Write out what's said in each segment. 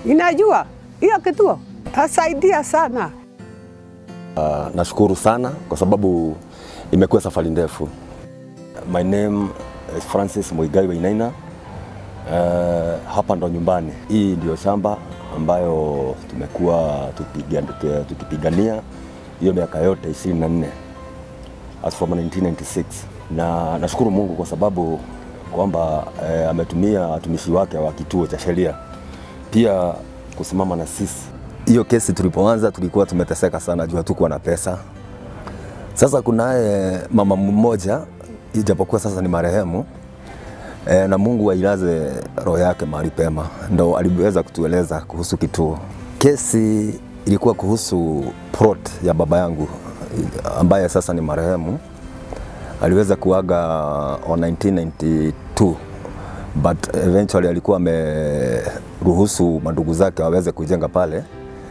inajua hiyo kituo asaidia sana. Uh, nashukuru sana kwa sababu imekuwa safari ndefu. My name is Francis Muigai Wainaina. Uh, hapa ndo nyumbani. Hii ndio shamba ambayo tumekuwa tukipiga- tukipigania hiyo miaka yote 24 as from 1996 na nashukuru Mungu kwa sababu kwamba eh, ametumia watumishi wake wa kituo cha sheria pia kusimama na sisi. Hiyo kesi tulipoanza tulikuwa tumeteseka sana juu hatukuwa na pesa. Sasa kunaye mama mmoja ijapokuwa sasa ni marehemu e, na Mungu ailaze roho yake mahali pema, ndo aliweza kutueleza kuhusu kituo. Kesi ilikuwa kuhusu plot ya baba yangu ambaye sasa ni marehemu, aliweza kuaga on 1992 but eventually alikuwa ameruhusu mandugu zake waweze kujenga pale.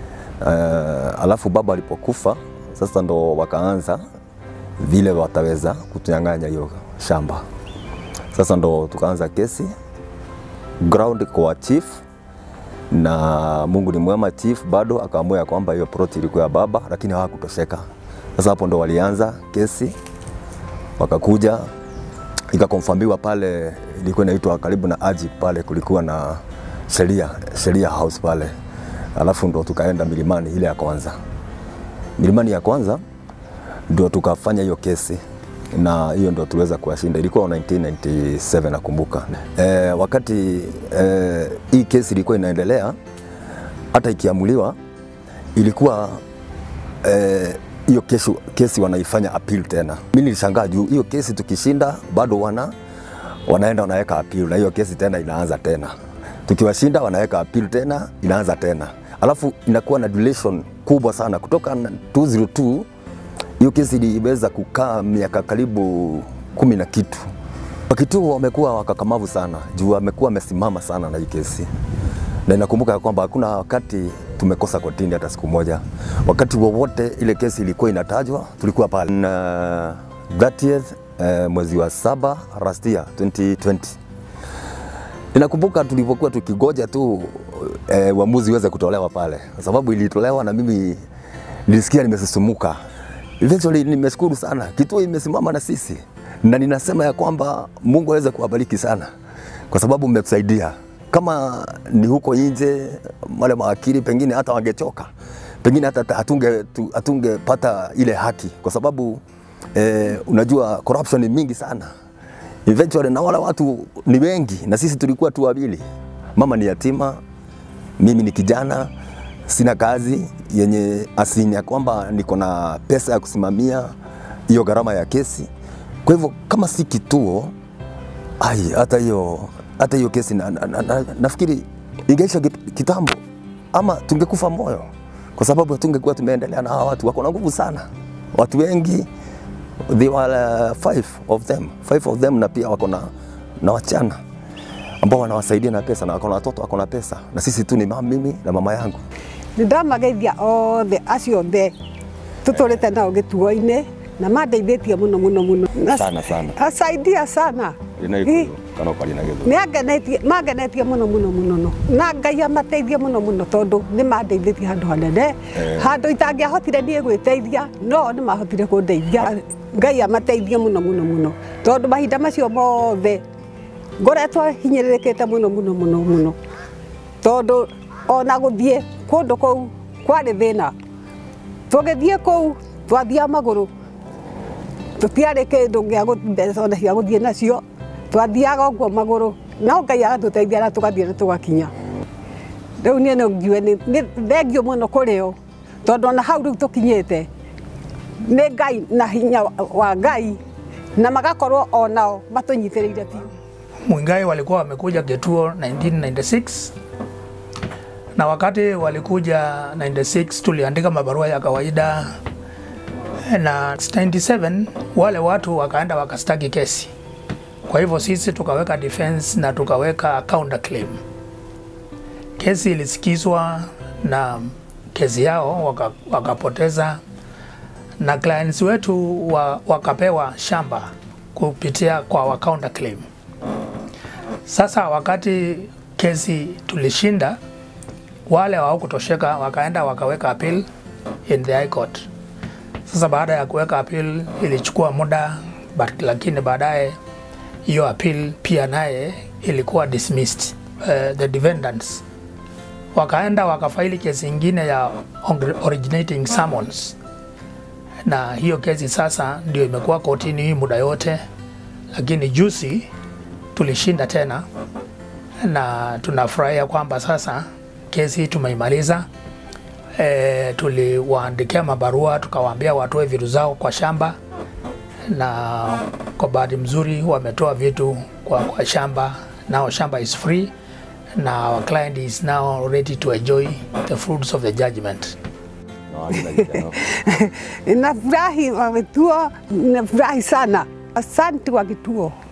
Uh, alafu baba alipokufa sasa ndo wakaanza vile wataweza kutunyang'anya hiyo shamba. Sasa ndo tukaanza kesi ground kwa chief, na Mungu ni mwema, chief bado akaamua ya kwamba hiyo plot ilikuwa ya baba, lakini hawakutosheka. Sasa hapo ndo walianza kesi, wakakuja ikakonfamiwa pale, ilikuwa inaitwa karibu na aji pale, kulikuwa na sheria sheria house pale, alafu ndo tukaenda milimani ile ya kwanza. Milimani ya kwanza ndio tukafanya hiyo kesi na hiyo ndio tuliweza kuwashinda. Ilikuwa 1997 nakumbuka. E, wakati e, hii kesi ilikuwa inaendelea, hata ikiamuliwa ilikuwa eh, hiyo kesi, kesi wanaifanya appeal tena. Mimi nilishangaa juu hiyo kesi tukishinda bado wana wanaenda wanaweka appeal na hiyo kesi tena inaanza tena. Tukiwashinda wanaweka appeal tena inaanza tena, alafu inakuwa na duration kubwa sana kutoka na 202 hiyo kesi iliweza kukaa miaka karibu kumi na kitu. Wakituo wamekuwa wakakamavu sana juu wamekuwa wamesimama sana na hii kesi, na inakumbuka ya kwamba hakuna wakati tumekosa kotini hata siku moja. Wakati wowote ile kesi ilikuwa inatajwa, tulikuwa pale na 30th eh, mwezi wa saba last year 2020 Ninakumbuka tulivyokuwa tukigoja tu eh, uamuzi uweze kutolewa pale, kwa sababu ilitolewa na mimi nilisikia nimesisumuka. Eventually nimeshukuru sana, kituo imesimama na sisi, na ninasema ya kwamba Mungu aweze kuwabariki sana, kwa sababu mmetusaidia. Kama ni huko nje, wale mawakili pengine hata wangechoka, pengine hata hatunge tu- hatungepata ile haki, kwa sababu eh, unajua corruption ni mingi sana eventually na wale watu ni wengi na sisi tulikuwa tu wawili. Mama ni yatima, mimi ni kijana, sina kazi yenye asini ya kwamba niko na pesa ya kusimamia hiyo gharama ya kesi. Kwa hivyo kama si kituo, ai, hata hiyo hata hiyo kesi na, na, na, na, nafikiri ingeisha ki- kitambo, ama tungekufa moyo, kwa sababu hatungekuwa tumeendelea na hawa watu. Wako na nguvu sana, watu wengi they were uh, five of them five of them na pia wako na, na wachana ambao wanawasaidia na pesa na wako na watoto wako na pesa na sisi tu ni mama, mimi na mama yangu nä ndamageithia othe acio othe tå tå rä te nao gä tuo-inä na mandeithä tie må no må no må no Sana, sana. asaidia sana Ĩ, kana kwari na githu nĩ angenetie mangenetie mũno mũno mũno no na ngai amateithie mũno mũno tondũ nĩ mandeithĩtie handũ hanene Eh. handũ itangĩahotire niĩ gwĩteithia no nĩ mahotire kũndeithia ngai amateithie mũno mũno mũno tondũ mahinda macio mothe ngoretwo hinyĩrĩrĩkĩte mũno mũno mũno mũno tondũ ona gũthiĩ kũndũ kũu kwarĩ thĩna tũgĩthiĩ kũu twathiaga magũrũ tũtiarĩ kĩndũ gĩa gũ- mbeca ona cia gũthiĩ nacio twathiaga ũguo magũrũ no ngai agatũteithia na tũgathiĩ na tũgakinya rĩu niĩ no ngiue nĩ nĩ thengio mũno kũrĩ o tondũ ona hau rĩu tũkinyĩte nĩ ngai na hinya wa- wa ngai na magakorwo onao matũnyitĩrĩire biũ Mwingai walikuwa wamekuja kituo 1996 na wakati walikuja 96 tuliandika mabarua ya kawaida na 97 wale watu wakaenda wakastaki kesi. Kwa hivyo sisi tukaweka defense na tukaweka counter claim. Kesi ilisikizwa na kesi yao waka, wakapoteza na clients wetu wa, wakapewa shamba kupitia kwa wa counter claim. Sasa wakati kesi tulishinda, wale hawakutosheka wakaenda wakaweka appeal in the high court. Sasa baada ya kuweka appeal ilichukua muda but, lakini baadaye hiyo appeal pia naye ilikuwa dismissed. Uh, the defendants wakaenda wakafaili kesi ingine ya originating summons, na hiyo kesi sasa ndio imekuwa kotini hii muda yote, lakini juzi tulishinda tena, na tunafurahia kwamba sasa kesi tumeimaliza. E, tuliwaandikia mabarua tukawaambia watoe vitu zao kwa shamba, na kwa bahati mzuri wametoa vitu kwa, kwa shamba. Now shamba is free na our client is now ready to enjoy the fruits of the judgment. Na wagi na gĩkeno. Nafurahi wa kituo, nafurahi sana. Asante wa kituo.